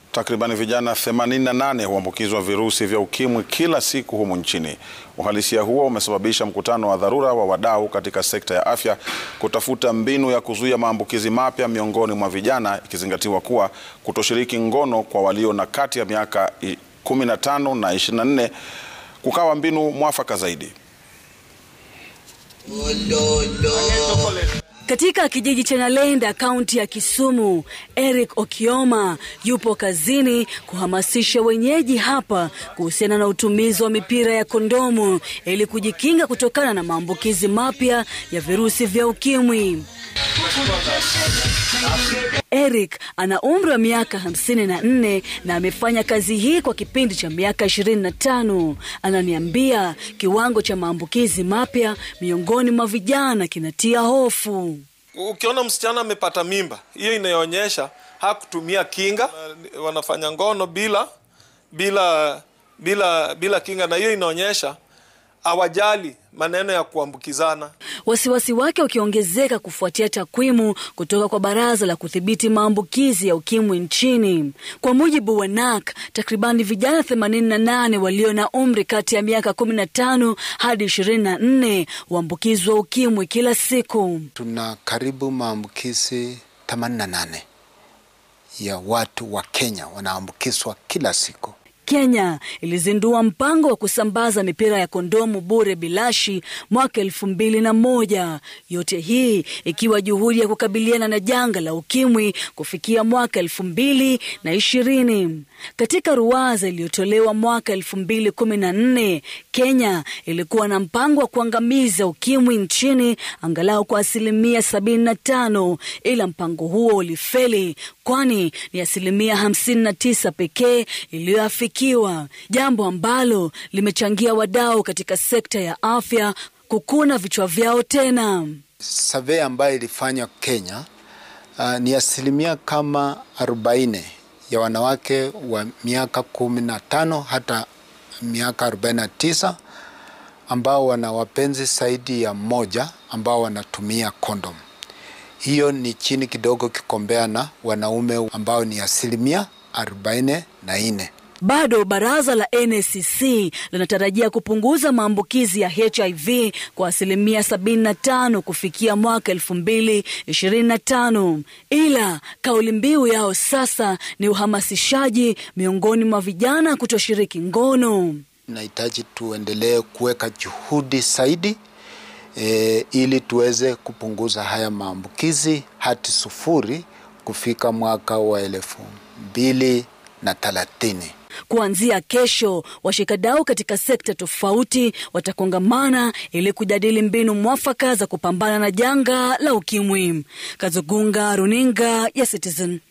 Takribani vijana 88 huambukizwa virusi vya ukimwi kila siku humu nchini. Uhalisia huo umesababisha mkutano wa dharura wa wadau katika sekta ya afya kutafuta mbinu ya kuzuia maambukizi mapya miongoni mwa vijana, ikizingatiwa kuwa kutoshiriki ngono kwa walio na kati ya miaka 15 na 24 kukawa mbinu mwafaka zaidi. Katika kijiji cha Nalenda, kaunti ya Kisumu, Eric Okioma yupo kazini kuhamasisha wenyeji hapa kuhusiana na utumizi wa mipira ya kondomu ili kujikinga kutokana na maambukizi mapya ya virusi vya ukimwi. Eric ana umri wa miaka hamsini na nne na amefanya kazi hii kwa kipindi cha miaka ishirini na tano. Ananiambia kiwango cha maambukizi mapya miongoni mwa vijana kinatia hofu. Ukiona msichana amepata mimba, hiyo inaonyesha hakutumia kinga, wanafanya ngono bila bila bila bila kinga, na hiyo inaonyesha hawajali maneno ya kuambukizana. Wasiwasi wake ukiongezeka kufuatia takwimu kutoka kwa Baraza la Kudhibiti Maambukizi ya Ukimwi nchini. Kwa mujibu wa NAC, takribani vijana 88 walio na umri kati ya miaka 15 hadi 24 huambukizwa ukimwi kila siku. Tuna karibu maambukizi 88 ya watu wa Kenya wanaambukizwa kila siku. Kenya ilizindua mpango wa kusambaza mipira ya kondomu bure bilashi mwaka elfu mbili na moja. Yote hii ikiwa juhudi ya kukabiliana na janga la ukimwi kufikia mwaka elfu mbili na ishirini. Katika ruwaza iliyotolewa mwaka elfu mbili kumi na nne, Kenya ilikuwa na mpango wa kuangamiza ukimwi nchini angalau kwa asilimia sabini na tano, ila mpango huo ulifeli kwani ni asilimia hamsini na tisa pekee iliyoafikiwa, jambo ambalo limechangia wadau katika sekta ya afya kukuna vichwa vyao tena. Survey ambayo ilifanywa Kenya, uh, ni asilimia kama arobaini ya wanawake wa miaka kumi na tano hata miaka arobaini na tisa ambao wana wapenzi zaidi ya mmoja ambao wanatumia kondom. Hiyo ni chini kidogo kikombea na wanaume ambao ni asilimia arobaini na nne. Bado baraza la NCC linatarajia kupunguza maambukizi ya HIV kwa asilimia 75 kufikia mwaka 2025, ila kauli mbiu yao sasa ni uhamasishaji miongoni mwa vijana kutoshiriki ngono. Nahitaji tuendelee kuweka juhudi zaidi e, ili tuweze kupunguza haya maambukizi hadi sufuri kufika mwaka wa elfu mbili na thelathini. Kuanzia kesho, washikadau katika sekta tofauti watakongamana ili kujadili mbinu mwafaka za kupambana na janga la ukimwi. Kazugunga, runinga ya Citizen.